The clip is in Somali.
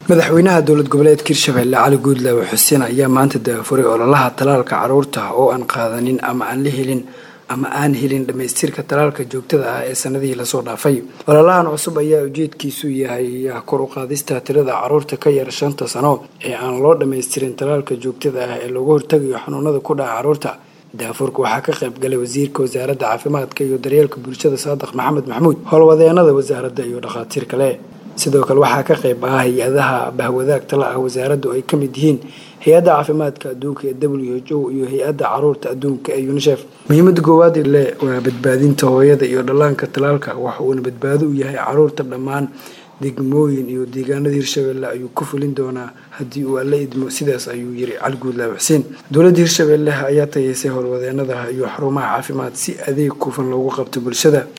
madaxweynaha dowlad goboleedka hirshabelle cali guudlaawe xuseen ayaa maanta daafuray ololaha talaalka caruurta oo aan qaadanin ama aan la helin ama aan helin dhammaystirka talaalka joogtada ah ee sanadihii lasoo dhaafay ololahan cusub ayaa ujeedkiisu yahay kor u qaadista tirada caruurta ka yar shanta sano ee aan loo dhammaystirin talaalka joogtada ah ee loogu hortagayo xanuunada ku dhaca caruurta daafurka waxaa ka qayb galay wasiirka wasaaradda caafimaadka iyo daryeelka bulshada saadiq maxamed maxmuud howlwadeenada wasaaradda iyo dhakhaatiir kale sidoo kale waxaa ka qayb ah hay-adaha bahwadaag tala ah wasaaraddu ay ka mid yihiin hay-adda caafimaadka adduunka ee w h o iyo hay-adda caruurta adduunka ee unisef muhiimada koowaad le waa badbaadinta hooyada iyo dhallaanka talaalka waxa uuna badbaado u yahay caruurta dhammaan degmooyin iyo deegaanada hirshabelle ayuu ku fulin doonaa haddii uu alla idmo sidaas ayuu yiri cali guudlaawe xuseen dowladda hirshabelle ayaa tayeysay howlwadeenada iyo xarumaha caafimaad si adeeg kufan loogu qabto bulshada